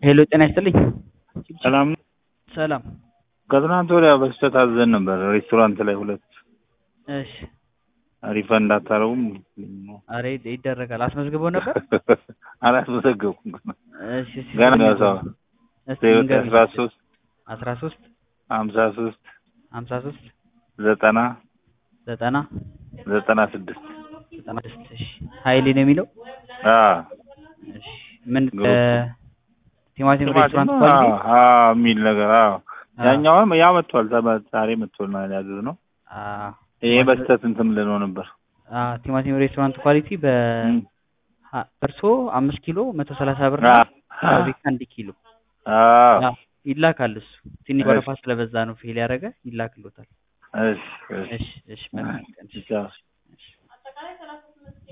ሄሎ ጤና ይስጥልኝ። ሰላም ነው? ሰላም። ከትናንት ወዲያ በስህተት አዘን ነበር ሬስቶራንት ላይ ሁለት እሺ። ሪፈንድ አታረጉም? አረ ይደረጋል። አስመዝግበው ነበር? አላስመዘገብኩም ገና እሺ እሺ። ገና ነው ሰው እስቲ ህይወት ንገሩኝ። አስራ ሶስት አስራ ሶስት ሀምሳ ሶስት ሀምሳ ሶስት ዘጠና ዘጠና ዘጠና ስድስት ዘጠና ስድስት እሺ። ሀይሌ ነው የሚለው? አዎ እሺ። ምን ግሩፕ። ቲማቲም ሬስቶራንት ቲማቲም ኳሊቲ? አዎ አዎ የሚል ነገር አዎ አዎ። ያኛውም ያ መጥቷል ተመ- ዛሬ መጥቷል ማለት ያዘዝ ነው አዎ። ይሄ በስህተት እንትን ልነው ነበር አዎ፣ ቲማቲም ሬስቶራንት ኳሊቲ በ እም። ሀ- እርሶ አምስት ኪሎ መቶ ሰላሳ ብር አዎ ፋብሪካ አንድ ኪሎ አዎ አዎ፣ ይላካል። እሱ ትንሽ እሺ። ወረፋ ስለበዛ ነው ፌል ያደረገ ይላክሎታል። እሺ እሺ እሺ እሺ መልካም ቀን። ቻው